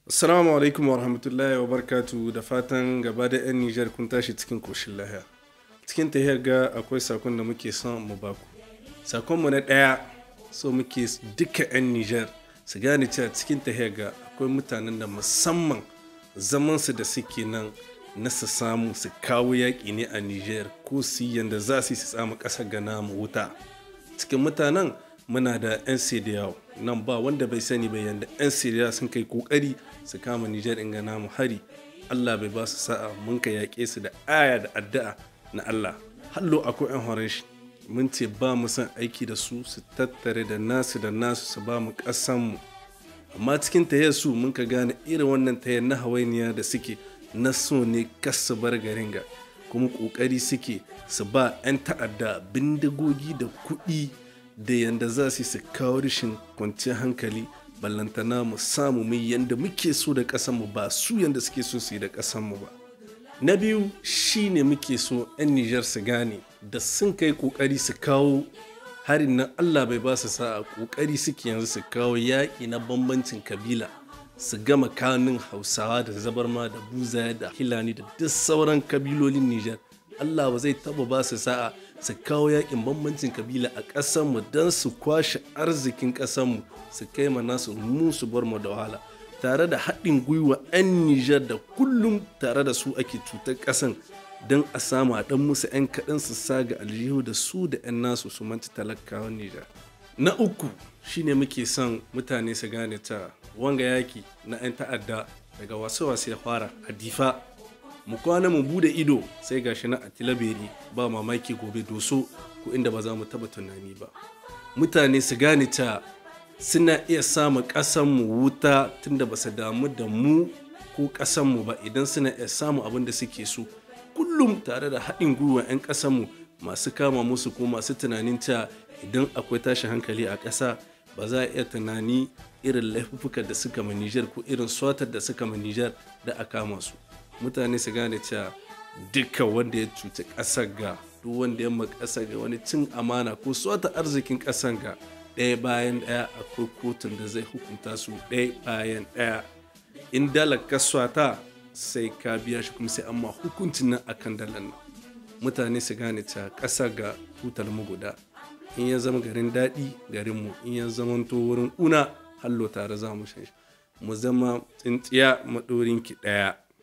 Assalamu alaikum wa rahmatullahi wa barkatu da fatan gaba da 'yan Nijar kun tashi cikin koshin lahiya. Cikin tahiyar ga akwai sakon da muke son mu baku. Sakonmu na ɗaya so muke duka 'yan Nijar su gane cewa cikin tahiyar ga akwai mutanen da musamman zamansu da suke nan na su samu su kawo yaƙi ne a Nijar ko su yi yanda za su yi su samu ƙasar ga namu wuta. Cikin mutanen muna da 'yan sediyawa nan ba wanda bai sani bai yanda 'yan sediyawa sun kai kokari su kama nijar in gana mu hari allah bai ba su sa'a mun ka yaƙe su da aya da addu'a na allah hallo akwai 'yan horon shi mun ce ba mu son aiki da su su tattare da nasu da nasu su ba mu mu amma cikin tayar su mun ka gane irin wannan tayar na hawainiya da suke na so ne kas su bar garin ga kuma kokari suke su ba 'yan ta'adda bindigogi da kuɗi da yanda za su su kawo rashin kwanciyar hankali ballantana mu samu mai yanda muke so da ƙasanmu ba su yanda suke so su yi da ƙasanmu ba na biyu shine muke so 'yan nijar su gane da sun kai ƙoƙari su kawo harin nan allah bai ba su sa'a ƙoƙari suke yanzu su kawo yaƙi na bambancin kabila su gama kanun hausawa da zabarma da buzaya da hilani da duk sauran kabilolin nijar allah ba zai taba ba su sa'a su kawo yakin bambancin kabila a ƙasanmu don su kwashe arzikin ƙasanmu su kai ma nasu mu su bar mu da wahala tare da haɗin gwiwa 'yan nijar da kullum tare da su ake cutar ƙasan don a samu a ɗan musu 'yan kaɗan su saga aljihu da su da 'yan nasu su manci talakawan nijar na uku shine muke son mutane su gane ta wanga yaki na 'yan ta'adda daga wasu-wasu ya fara a difa mu kwana mu bude ido sai gashi na a tilaberi ba mamaki gobe doso ko inda ba za mu taba tunani ba mutane su gane ta suna iya samun mu wuta tunda ba su damu da mu ko ƙasanmu ba idan suna iya samun abin da suke so kullum tare da haɗin gwiwa 'yan ƙasanmu masu kama musu ko masu tunanin ta idan akwai tashin hankali a ƙasa ba za a iya tunani irin laifuka da suka ma Nijar ko irin swatar da suka ma Nijar da a kama su mutane su gane cewa duka wanda ya cuci ƙasar ga duk wanda ya ƙasar ga wani cin amana ko swata arzikin ƙasar ga ɗaya bayan ɗaya akwai kotun da zai hukunta su ɗaya bayan ɗaya in dalar kaswata sai ka biya shi kuma sai amma hukuncin nan akan dalar nan mutane su gane cewa ƙasa ga tutar mu guda in ya zama garin daɗi garinmu in ya zama to wurin una hallo tare za mu shan mu zama tsintsiya maɗorinki ɗaya